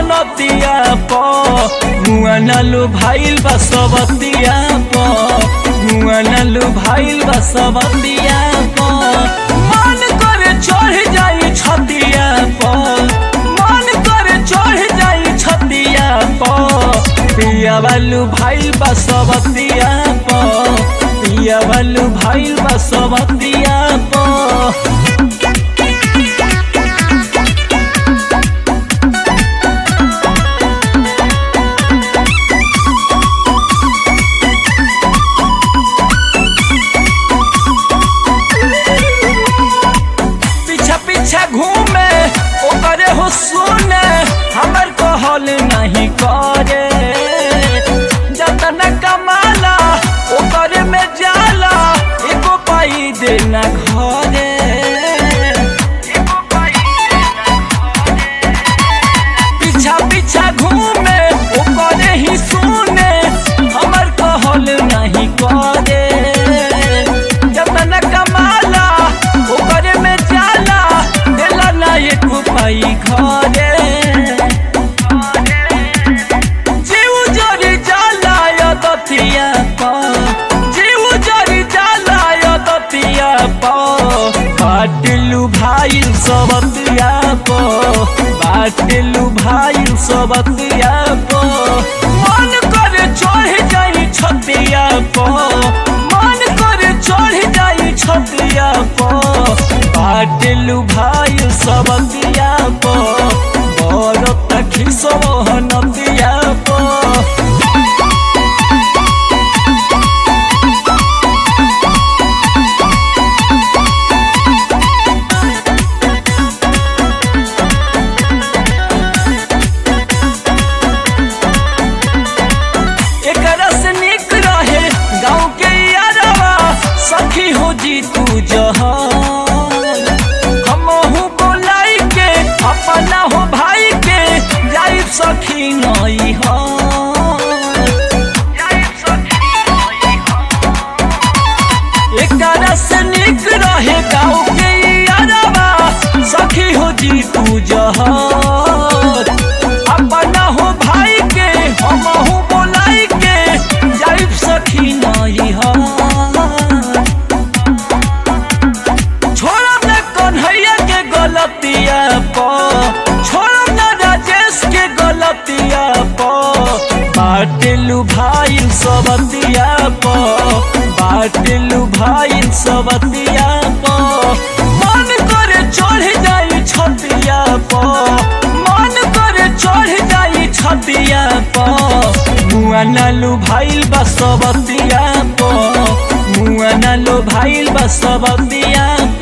नतिया प मुआ नलु भाईल बा सबतिया प मुआ नलु भाईल बा सबतिया प मन करे चढ़ जाई छतिया प मन करे चढ़ जाई छतिया प पिया बालू भाईल बा सबतिया प पिया बालू भाईल बा सबतिया प पीछा पीछा घूमे ओकरे हो सुने हमर कहल नहीं करे जतन कमाला ओकरे में जाला एको पाई देना घरे एको पाई देना घरे। पीछा पीछा घूमे ओकरे ही सुने हमर कहल नहीं करे जतन कमाला ओकरे में जाला देला ना एक पाई घरे जीव जरी जाला या दतिया पा जीव जरी जाला या दतिया पा बाटलू भाई सबतिया पो बाटलू भाई सबतिया पो मन करे चढ़ जाई छतिया पो मन करे चढ़ जाई छतिया पो बाटलू भाई सबतिया पो बड़ तखी सोहनतिया पो एकरा से निक रहे गाँव के यारवा सखी हो जी तू जहान हमहू बोलाई के अपना हो भाई के जाई सखी नई एकरा से निक रहे गाँव के यारवा सखी हो जी तू जहान अपना हो भाई के हमहू बोलाई के जाइब सखी नई छोड़ब न कन्हैया के गलतिया प छोड़ब न राजेश के गलतिया प बाटलू भाई सबतिया प बाटलू भाई सबतिया प मन करे चढ़ जाई छतिया प मन करे चढ़ जाई छतिया प मुआ नालू भाईल बा सबतिया प मुआ नालू भाईल बा सबतिया